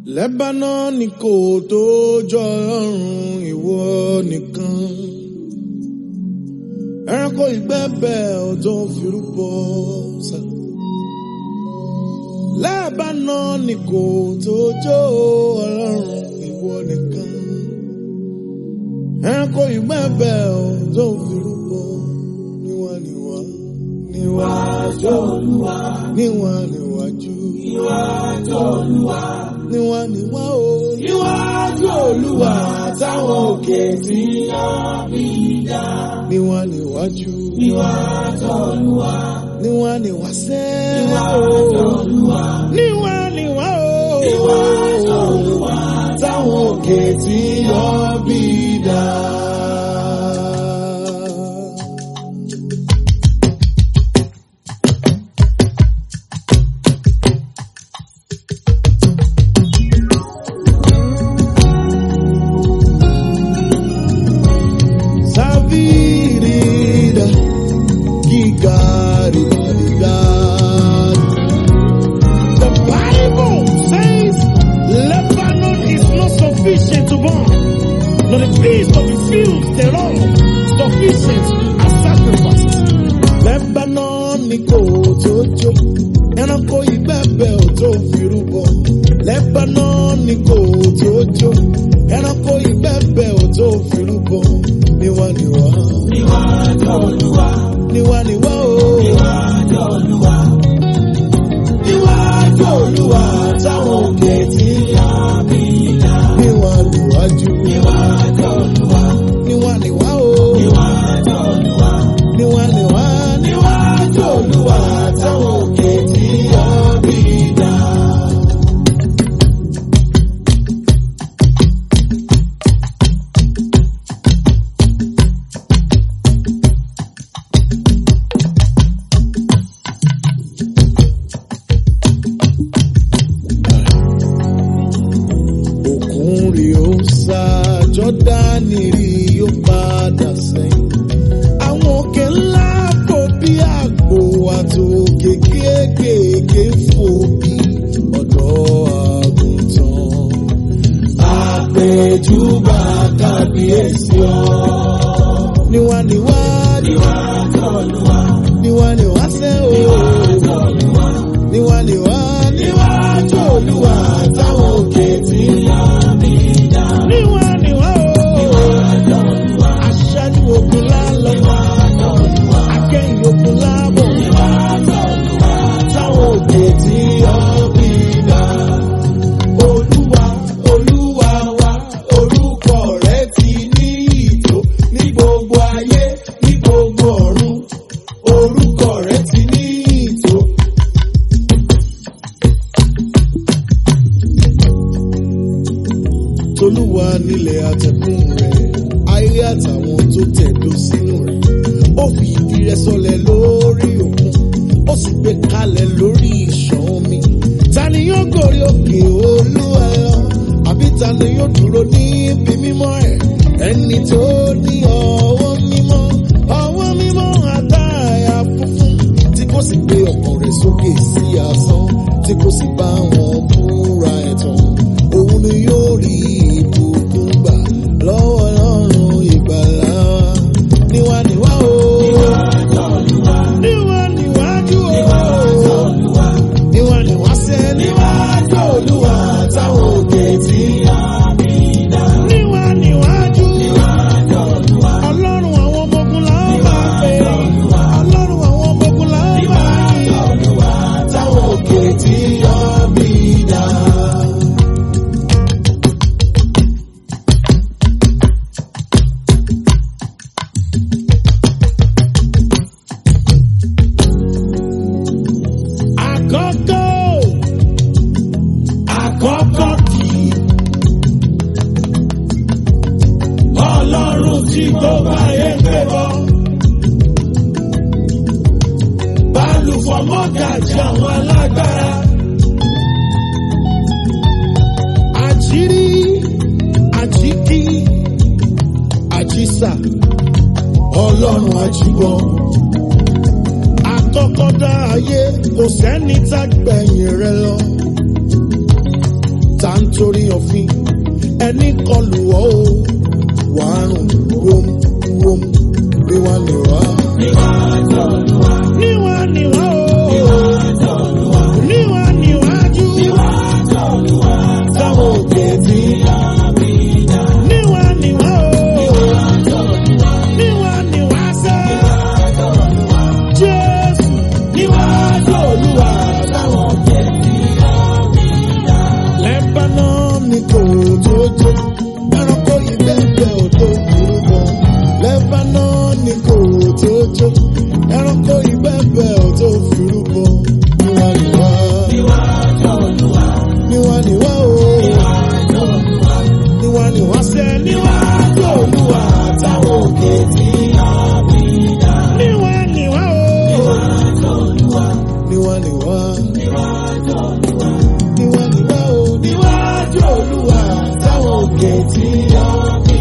Lẹ́bánánì kò tó jọ ọlọ́run ìwọ nìkan. Ẹranko ìgbẹ́bẹ̀ ọ̀dọ́ firúbọ sá. Lẹ́bánánì kò tó jọ ọlọ́run ìwọ nìkan. Ẹranko ìgbẹ́bẹ̀ ọ̀dọ́ firúbọ níwá níwá níwájú olúwa níwá níwájú níwájú olúwa níwá níwá o níwájú olúwa táwọn òkè tí yá bí dá níwá níwájú níwájú olúwa níwá níwá sẹ́ níwájú olúwa níwá níwá o níwájú olúwa táwọn òkè tí yá bí dá. Savirida, Gigarida. The Bible says Lebanon is not sufficient to burn, nor the beast of the field thereof sufficient as sacrifice. Lebanon ni kò tó jó, ẹranko ìgbẹ́bẹ̀ ò tó fi rúbọ. Lebanon ni kò tó jó, ẹranko ìgbẹ́bẹ̀ ò tó fi rúbọ. Níwá níwá. Níwájú Olúwa. Níwá níwá o. Níwájú Olúwa. Níwájú Olúwa táwọn òkè tí yá bí dá. Níwá níwájú. Níwájú Olúwa. Níwá níwá o. Níwájú Olúwa. Níwá níwá. Níwájú Olúwa táwọn òkè tí yá bí dá. òkun rí ó sá jọ́dánì rí ó padà sẹ́yìn. àwọn òkè ńlá fò bí àgbò àtòkè kéékèèké fò bí ọ̀dọ́ àgùntàn. àpèjúbà kábíyèsí ọ. níwá níwá níwá tọ́lúwa. níwá níwá sẹ́ o. níwá tọ́lúwa. níwá níwá níwá tọ́lúwa táwọn òkè tí yá mi dá. níwá níwá o. níwá tọ́lúwa. aṣáájú ogun lálọ́. níwá tọ́lúwa. akẹ́yìn ogun lábọ̀. níwá tọ́lúwa. táwọn òkè tí yá mi dá. Olúwa, Olúwa wa, orúkọ rẹ̀ ti ní ìtò ní gbogbo ayé, ní gbogbo ọ̀run. Orúkọ rẹ̀ ti ní ìtò. Tolúwa nílẹ̀ àtẹ̀kùn rẹ̀, ayé àtàwọn tó tẹ̀dó sínú rẹ̀. Ó fi ìdí rẹ̀ sọlẹ̀ lórí òkun, ó sì gbé kalẹ̀ lórí ìṣàn omi. Ta ni yóò gòrí òkè Olúwa lọ? Àbí ta ni yóò dúró ní ibi mímọ́ ẹ̀? Ẹni tó ní ọwọ́ mímọ́, ọwọ́ mímọ́ àtàyà funfun, tí kò sì gbé ọkàn rẹ̀ sókè sí asán, tí kò sì bá wọn búra ẹ̀tàn. Òun ni yóò rí ìbùkún gbà lọ́wọ́ Ọlọ́run ìgbàlà wa. Níwá níwá o. Níwá níwájú o. Níwá níwá sẹ́ níwájú Olúwa táwọn òkè tí yá mi dá. Níwá níwájú. Ọlọ́run àwọn ọmọ ogun là ń bá pè. Ọlọ́run àwọn ọmọ ogun là ń bá pè. Táwọn òkè tí yá mi dá. Àkọ́kọ́ àkọ́kọ́ kì í. Ọlọ́run tí gbogbo ayé ń pè bọ́. Bálùfọ̀ mọ́gàjì àwọn alágbára. Àjírí àjíkí àjísà. Ọlọ́run àjíbọ̀. Àkọ́kọ́ ayé kò sẹ́ni tá gbẹ̀yìn rẹ lọ. Ta ń nítorí òfin ẹni kọlù ọ́ o wàá rùn wóm wóm níwá níwá. níwá níwá o níwá níwájú táwọn òkè tí níwá níwá o níwá níwá sẹ́ jésù níwájú olúwa táwọn òkè Lebanon ni kò tó jó, ẹranko ìbẹ́ẹ̀bẹ́ ò tó burú gan. Lebanon ni kò tó jó, ẹranko ìbẹ́ẹ̀bẹ́ ò tó burú gan. Níwá níwá. Níwá níwá o. Níwá níwá sẹ́ níwájú olúwa táwọn òkè tí Níwá níwá o. Níwá níwá. Níwá níwá o. Níwájú olúwa táwọn òkè tí yọ.